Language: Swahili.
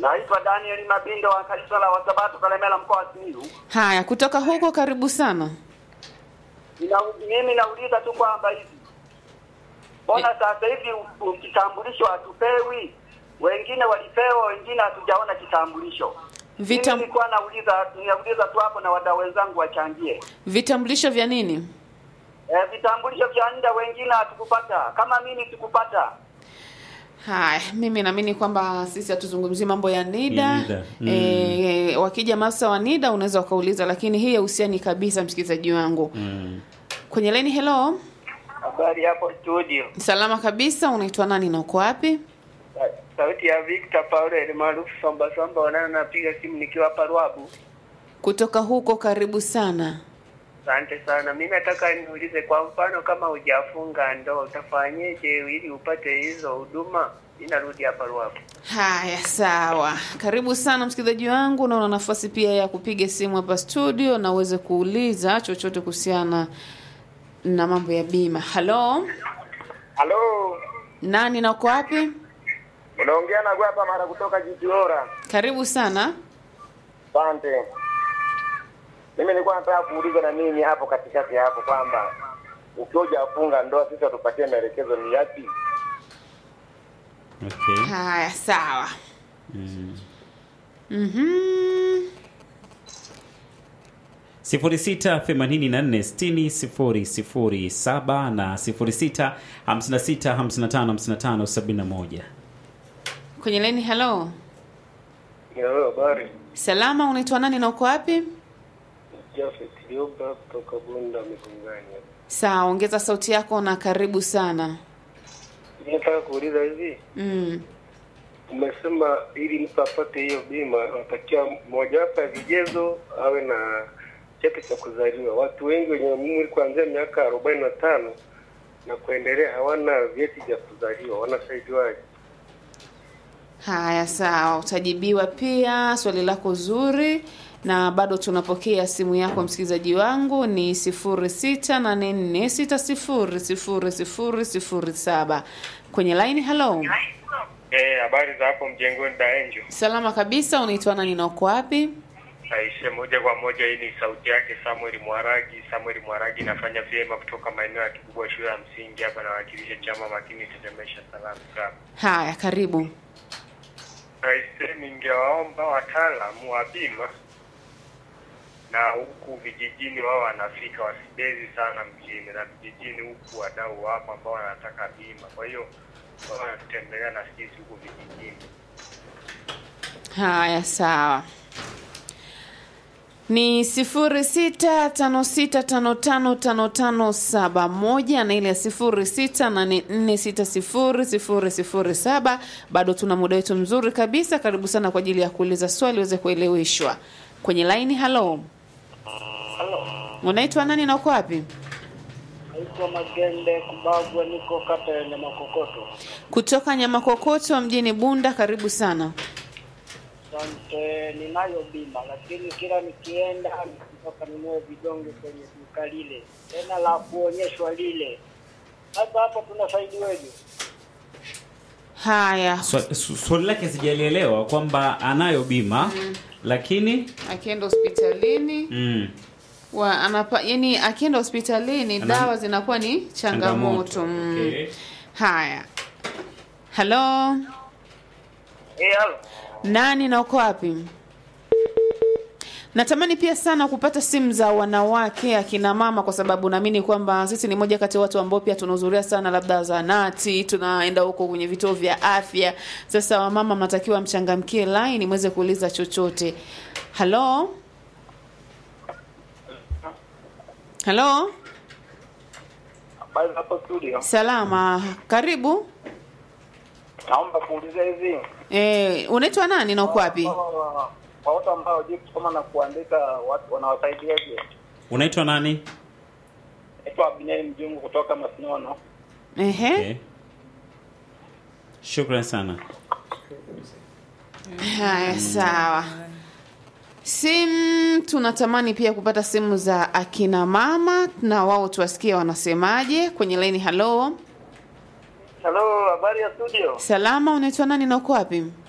Naitwa Daniel Mabindo wa kanisa la Wasabato Kalemela mkoa wa Simiyu. Haya, kutoka huko karibu sana. Nina, mimi nauliza tu kwamba hivi mbona sasa hivi u- u- kitambulisho hatupewi? Wengine walipewa, wengine hatujaona kitambulisho. Vitam- Mimi nilikuwa nauliza ninauliza tu hapo na wadau wenzangu wachangie. Vitambulisho vya nini? E, vitambulisho vya NIDA wengine hatukupata, kama mimi sikupata. Haya, mimi naamini kwamba sisi hatuzungumzii mambo ya NIDA. Ya NIDA. Mm. E, wakija maafisa wa NIDA unaweza ukauliza, lakini hii hauhusiani kabisa, msikilizaji wangu. Mm. Kwenye leni, hello, Habari hapo studio. salama kabisa. Unaitwa nani na uko wapi? Sauti ya Victor Paul maarufu Samba Samba, wanana napiga simu nikiwa hapa Ruabu. Kutoka huko, karibu sana. Asante sana. Mimi nataka niulize, kwa mfano kama hujafunga ndoa utafanyeje ili upate hizo huduma? Inarudi hapa Ruabu. Haya, sawa. Karibu sana msikilizaji wangu, na una nafasi pia ya kupiga simu hapa studio na uweze kuuliza chochote kuhusiana na mambo ya bima. Halo, Halo, nani na uko wapi? unaongea na Gwapa mara kutoka Jitiora. Karibu sana. Asante. Mimi nilikuwa nataka kuuliza na mimi hapo katikati hapo kwamba ukiwa hujafunga ndoa sisi watupatie maelekezo ni yapi? Okay. Haya, sawa. Mm. Mhm. 06846007 na 0656555571. Kwenye leni, halo. Ndio, habari. Salama, unaitwa nani na uko wapi? Jafet Liomba kutoka Bunda Mikungani. Sawa, ongeza sauti yako na karibu sana. Nataka kuuliza hivi, Mm. umesema ili mtu apate hiyo bima anatakiwa mojawapo ya vigezo awe na cheti cha kuzaliwa. Watu wengi wenye umri kuanzia miaka arobaini na tano na kuendelea hawana vyeti vya kuzaliwa, wanasaidiwaje? Haya, sawa, utajibiwa pia swali lako zuri, na bado tunapokea simu yako msikilizaji wangu ni sifuri sita nane nne sita sifuri sifuri sifuri sifuri saba kwenye line. Hello, Eh, habari za hapo mjengoni Daenjo. salama kabisa. Unaitwa nani na uko wapi? Aishe moja kwa moja, hii ni sauti yake Samuel Mwaragi. Samuel Mwaragi nafanya vyema kutoka maeneo ya Kibubwa shule ya msingi hapa, nawakilisha chama makini tetemesha salamu sana. Haya, karibu. Aishe, ningewaomba wataalamu wa bima na huku vijijini wao wanafika, wasibezi sana mjini, na vijijini huku wadau wapo ambao wanataka bima, kwa hiyo wao wanatutembelea na sisi huku vijijini. Haya, sawa. Ni sifuri sita tano sita tano tano tano tano saba moja na ile ya sifuri sita nane nne sita sifuri sifuri sifuri saba. Bado tuna muda wetu mzuri kabisa. Karibu sana kwa ajili ya kuuliza swali uweze kueleweshwa kwenye laini. Halo, Halo, unaitwa nani na uko wapi? naitwa Magende Kubagwa, niko kata ya Nyamakokoto. Kutoka Nyamakokoto mjini Bunda. Karibu sana. Asante, ninayo bima lakini kila nikienda mpaka ninunue vidonge kwenye duka lile, tena la kuonyeshwa lile. Sasa hapo tunasaidiweje? Haya, Swa- su- Swali lake sijalielewa kwamba anayo bima lakini akienda hospitalini mm, wa anapa, yani akienda hospitalini Ana- dawa zinakuwa ni changamoto, Mm. Okay. Haya, halo, Eh, halo. nani na uko wapi? Natamani pia sana kupata simu za wanawake akina mama, kwa sababu naamini kwamba sisi ni moja kati ya watu ambao pia tunahudhuria sana, labda zahanati, tunaenda huko kwenye vituo vya afya. Sasa wamama, mnatakiwa mchangamkie line mweze kuuliza chochote. Halo, halo, Habari za hapo studio. salama, karibu. Naomba kuuliza hivi Eh, unaitwa nani na uko wapi? kwa kwa watu ambao hawajui kusoma na kuandika, watu wanawasaidiaje? unaitwa nani? Naitwa Abineri Mjungu kutoka Masinono. Ehe. Okay. Shukran sana. Haya, sawa. Simu tunatamani pia kupata simu za akina mama na wao tuwasikie wanasemaje kwenye laini. Halo, Halo, habari ya studio. salama, unaitwa nani na uko wapi?